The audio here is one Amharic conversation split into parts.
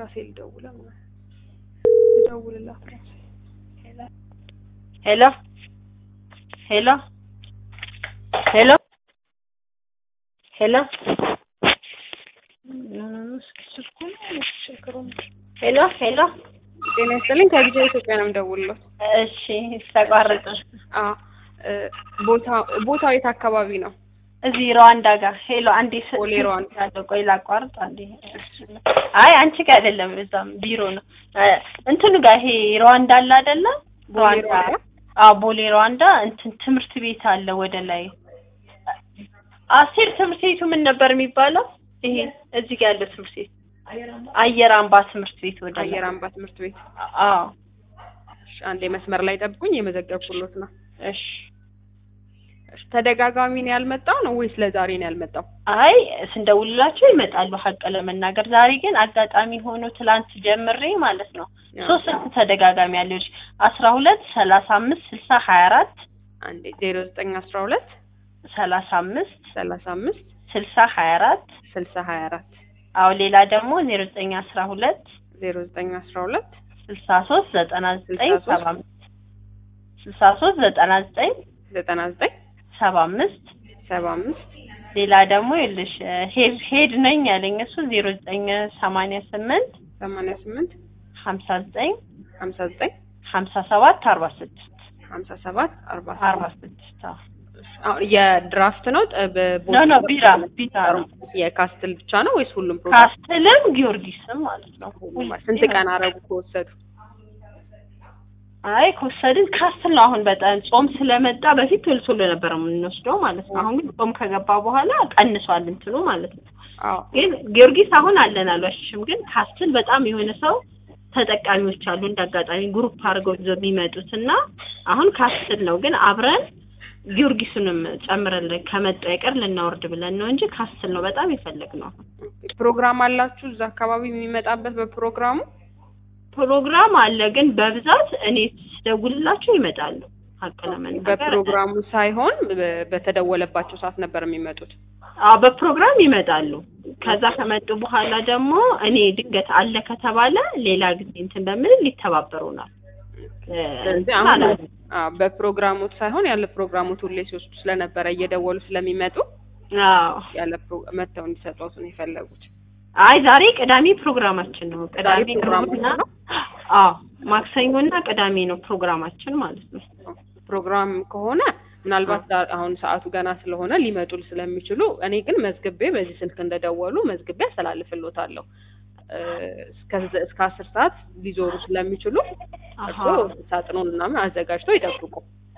ራሴ ልደውል ልደውልላት ራሴ ሄሎ ሄሎ ሄሎ ሄሎ ሄሎ ሄሎ ጤና ይስጥልኝ ከጊዜ ኢትዮጵያ ነው የምደውልለት እሺ ተቋረጠ አዎ ቦታ ቦታው የት አካባቢ ነው እዚህ ሩዋንዳ ጋር ሄሎ አንዴ ስ- ቦሌ ሩዋንዳ። ያለው ቆይ ላቋርጥ አንዴ አይ አንቺ ጋር አይደለም እዛም ቢሮ ነው እ እንትኑ ጋር ይሄ ሩዋንዳ አለ አይደለ ቦሌ ሩዋንዳ ሩዋንዳ? አዎ ቦሌ ሩዋንዳ እንትን ትምህርት ቤት አለ ወደ ላይ አሴር ትምህርት ቤቱ ምን ነበር የሚባለው ይሄ እዚህ ጋር ያለው ትምህርት ቤት አየር አምባ ትምህርት ቤት ወደ ላይ አየር አምባ ትምህርት ቤት አዎ እሺ አንዴ መስመር ላይ ጠብቁኝ የመዘገብኩሎት ነው እሺ እሺ ተደጋጋሚ ነው ያልመጣው ነው ወይስ ለዛሬ ነው ያልመጣው አይ ስንደውልላቸው ይመጣሉ ሀቅ ለመናገር ዛሬ ግን አጋጣሚ ሆኖ ትላንት ጀምሬ ማለት ነው ሶስት ስልክ ተደጋጋሚ ያለች አስራ ሁለት ሰላሳ አምስት ስልሳ ሀያ አራት አንዴ ዜሮ ዘጠኝ አስራ ሁለት ሰላሳ አምስት ሰላሳ አምስት ስልሳ ሀያ አራት ስልሳ ሀያ አራት አዎ ሌላ ደግሞ ዜሮ ዘጠኝ አስራ ሁለት ዜሮ ዘጠኝ አስራ ሁለት ስልሳ ሶስት ዘጠና ዘጠኝ 63 ሰባ አምስት ስልሳ ሶስት ዘጠና ዘጠኝ ዘጠና ዘጠኝ ሰባ አምስት ሰባ አምስት ሌላ ደግሞ ይኸውልሽ ሄድ ሄድ ነኝ ያለኝ እሱ ዜሮ ዘጠኝ ሰማንያ ስምንት ሰማንያ ስምንት ሀምሳ ዘጠኝ ሀምሳ ዘጠኝ ሀምሳ ሰባት አርባ ስድስት ሀምሳ ሰባት አርባ አርባ ስድስት አዎ አሁን የድራፍት ነው ጠ- በቦ- ኖ ኖ ቢራ ቢራ ነው የካስትል ብቻ ነው ወይስ ሁሉም ፕሮግራም ካስትልም ጊዮርጊስም ማለት ነው ስንት ቀን አረጉ ከወሰዱ አይ ከወሰድን ካስትል ነው አሁን በጣም ጾም ስለመጣ በፊት ቶሎ ቶሎ ነበር የምንወስደው ማለት ነው አሁን ግን ጾም ከገባ በኋላ ቀንሷል እንትኑ ማለት ነው አዎ ግን ጊዮርጊስ አሁን አለን አልዋሽሽም ግን ካስትል በጣም የሆነ ሰው ተጠቃሚዎች አሉ እንደ አጋጣሚ ግሩፕ አድርገው ይዘው የሚመጡት እና አሁን ካስትል ነው ግን አብረን ጊዮርጊሱንም ጨምረን ከመጣ አይቀር ልናወርድ ብለን ነው እንጂ ካስትል ነው በጣም የፈለግነው ፕሮግራም አላችሁ እዛ አካባቢ የሚመጣበት በፕሮግራሙ ፕሮግራም አለ ግን በብዛት እኔ ስደውልላቸው ይመጣሉ ሀቅ ለመናገር በፕሮግራሙ ሳይሆን በ- በተደወለባቸው ሰዓት ነበር የሚመጡት አዎ በፕሮግራም ይመጣሉ ከዛ ከመጡ በኋላ ደግሞ እኔ ድንገት አለ ከተባለ ሌላ ጊዜ እንትን በምን ይተባበሩናል እ፣ ስለዚህ እንትን አሁን አላለም። አዎ፣ በፕሮግራሙት ሳይሆን ያለ ፕሮግራሙት ሁሌ ሲወስዱ ስለነበረ እየደወሉ ስለሚመጡ አዎ ያለ ፕሮ- መጥተው እንዲሰጧት ነው የፈለጉት አይ ዛሬ ቅዳሜ ፕሮግራማችን ነው ቅዳሜ ዛሬ ፕሮግራሙ ሮብና ነው? አዎ ማክሰኞና ቅዳሜ ነው ፕሮግራማችን ማለት ነው ፕሮግራም ከሆነ ምናልባት ዛ- አሁን ሰዓቱ ገና ስለሆነ ሊመጡ ስለሚችሉ እኔ ግን መዝግቤ በዚህ ስልክ እንደደወሉ መዝግቤ አስተላልፍሎታለሁ እ፣ እስከ ዘ- እስከ አስር ሰዓት ሊዞሩ ስለሚችሉ አሃ እርሶ ሳጥኑን ምናምን አዘጋጅተው ይጠብቁ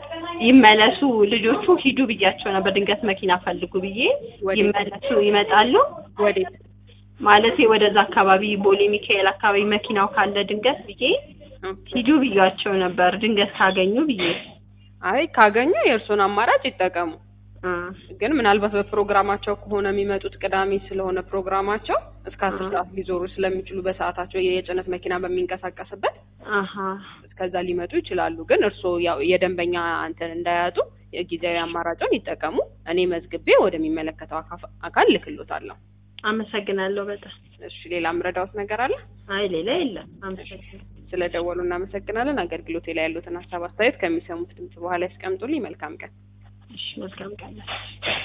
ይመለሱ ልጆቹ ሂዱ ብያቸው ነበር ድንገት መኪና ፈልጉ ብዬ ወዴት? ይመለሱ ይመጣሉ ወዴት ማለቴ ወደዛ አካባቢ ቦሌ ሚካኤል አካባቢ መኪናው ካለ ድንገት ብዬ ሂዱ ብያቸው ነበር ድንገት ካገኙ ብዬ አይ ካገኙ የእርሶን አማራጭ ይጠቀሙ እ፣ ግን ምናልባት በፕሮግራማቸው ከሆነ የሚመጡት ቅዳሜ ስለሆነ ፕሮግራማቸው እስከ አስር አሃ። ሰዓት ሊዞሩ ስለሚችሉ በሰዓታቸው የጭነት መኪና በሚንቀሳቀስበት አሀ እስከዛ ሊመጡ ይችላሉ። ግን እርስዎ ያው የደንበኛ እንትን እንዳያጡ የጊዜያዊ አማራጭን ይጠቀሙ። እኔ መዝግቤ ወደሚመለከተው አካፍ- አካል ልክሎታለሁ። አመሰግናለሁ በጣም እሺ፣ ሌላ ምረዳውት ነገር አለ? አይ ሌላ የለም አመሰግናለሁ ስለደወሉ እናመሰግናለን። አገልግሎቴ ላይ ያሉትን ሀሳብ አስተያየት ከሚሰሙት ድምጽ በኋላ ያስቀምጡልኝ። መልካም ቀን። እሺ መልካም ቀን